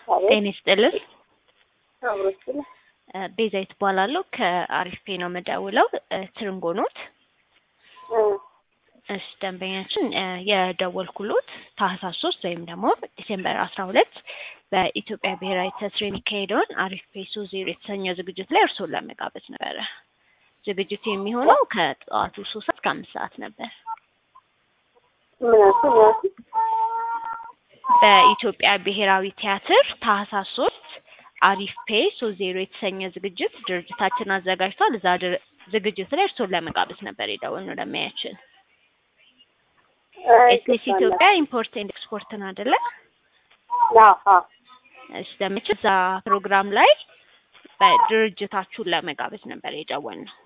አቤት ጤና ይስጥልን። አብሮች እ ቤዛዊት እባላለሁ ከአሪፍ ፔ ነው የምደውለው። እ ትርንጎ ኖት? እሺ ደንበኛችን እ የደወልኩሎት ታህሳስ ሶስት ወይም ደግሞ ዲሴምበር አስራ ሁለት በኢትዮጵያ ብሔራዊ ቲያትር የሚካሄደውን አሪፍ ፔ ሶ ዜሮ የተሰኘው ዝግጅት ላይ እርስዎን ለመጋበዝ ነበረ። ዝግጅቱ የሚሆነው ከጠዋቱ ሶስት ሰዓት እስከ አምስት ሰዓት ነበር። ምናሱ ምናሱ በኢትዮጵያ ብሔራዊ ቲያትር ታህሳስ ሶስት አሪፍ ፔ ሶ ዜሮ የተሰኘ ዝግጅት ድርጅታችን አዘጋጅቷል። እዛ ድር- ዝግጅት ላይ እርስዎን ለመጋበዝ ነበር የደወልነው ለማያችን ኤስቢሲ ኢትዮጵያ ኢምፖርት ኤንድ ኤክስፖርት ነው አይደለ? እሺ ደምች እዛ ፕሮግራም ላይ በድርጅታችሁን ለመጋበዝ ነበር የደወልነው።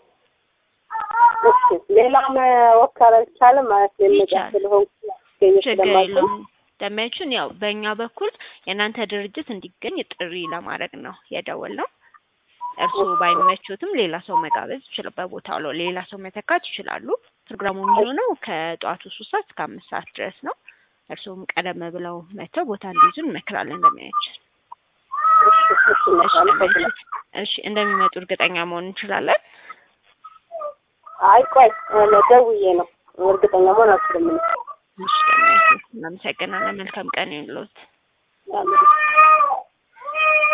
ሌላ መወከል አይቻልም ማለት የምጫ ይቻላል። ስለሆንኩ ችግር የለውም። ደሚያችን ያው በእኛ በኩል የእናንተ ድርጅት እንዲገኝ ጥሪ ለማድረግ ነው የደወልነው። እርስዎ ባይመቹትም ሌላ ሰው መጋበዝ ይችላል። በቦታው ላይ ሌላ ሰው መተካት ይችላሉ። ፕሮግራሙ የሚሆነው ከጠዋቱ ሶስት ሰዓት እስከ አምስት ሰዓት ድረስ ነው። እርስዎም ቀደም ብለው መጥተው ቦታ እንዲይዙ እንመክራለን። እንደሚያችን እሺ ደሚያችን፣ እሺ እንደሚመጡ እርግጠኛ መሆን እንችላለን። አይ ቆይ ደውዬ ነው እርግጠኛ መሆን አልችልም። እሺ ደሚያችን፣ እናመሰግናለን። መልካም ቀን ይሁንልዎት። ምን